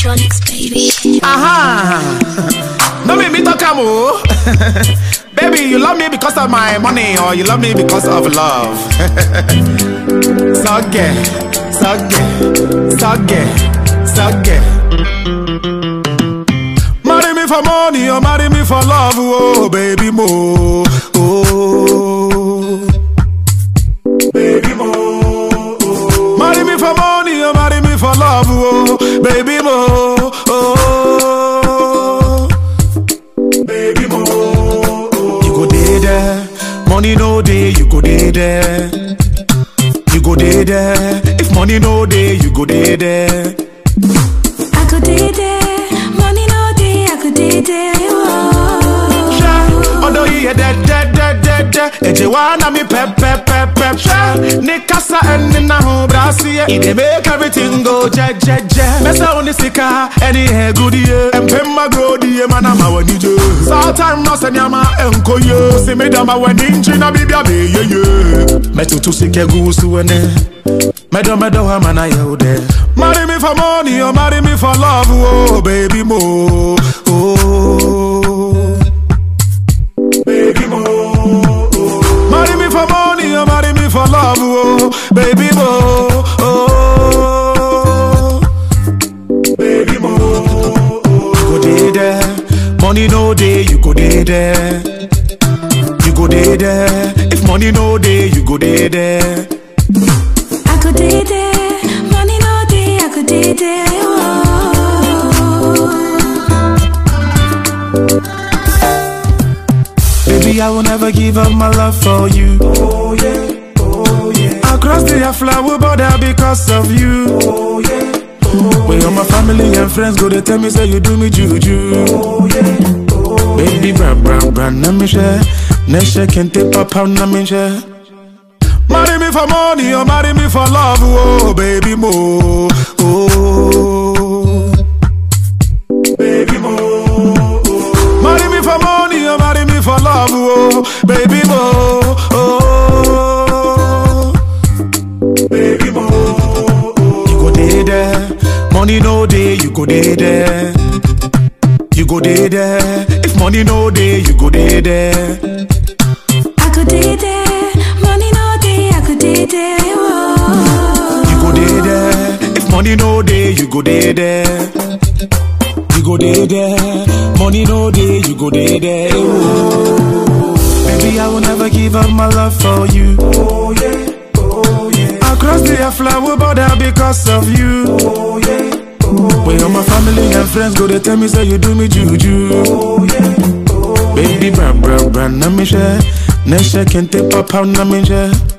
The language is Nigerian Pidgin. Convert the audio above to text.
electronics, baby. Aha! No make me talk am o. Baby, you love me because of my money or you love me because of love. Sogge, sogge, sogge, sogge. Marry me for money or marry me for love, oh baby mo. Oh, baby mo. Oh. Marry me for money or marry me for love, oh baby mo. Oh, baby mo. You go dey there, money no dey, you go dey there. You go dey there, if money no dey, you go dey there. I could do there, money no day, I could do there. Hwɛ, ɔdɔ yi yɛ dɛdɛdɛdɛdɛ ɛgye wa na mi pɛpɛpɛpɛ hwɛ ne kasa ɛne na ho braseɛ e dey make everything go jɛjɛjɛ mɛsɛ wo ne sika ɛne ɛgudie mpemma grodie ma na ma w'ani gye saatime no sɛ nneɛma ɛnkɔ ye si me dama w'ani nkyi na biribia bɛyɛye mɛtoto sika gu so ɛnɛ mɛdɔ mɛdɔ hɔ ama na yɛ wo dɛ marry me for money or marry me for love oh baby mo oh. baby mo. Marry me for money or marry me for love, oh, baby mo. Oh, baby mo. You go dey there, money no dey, you go dey there. You go dey there, if money no dey, you go dey there. I could do there, money no day, I could do there. Baby, I will never give up my love for you. Oh yeah, oh yeah. I cross the flower border because of you. Oh yeah, oh When all my family and friends go, they tell me say you do me juju. Oh yeah, oh Baby, bra bra bra, na me share. Nesha kente papa na me share. Marry me for money or marry me for love, oh baby mo. Oh, baby mo. Marry me for money or marry me for love, oh baby mo. Oh, baby mo. You go dey there, money no dey, you go dey there. You go dey there, if money no dey, you go dey there. I could do there, money no day, I could do there. You go dey there, if money no dey, you go dey there. You go dey there, money no dey, you go dey there. Oh. Baby, I will never give up my love for you. Oh yeah, oh yeah. I cross the flower border because of you. Oh yeah, oh When all my family and friends go, they tell me say you do me juju. Oh yeah, oh Baby, bra bra bra, na me share. Nesha kente papa na me share.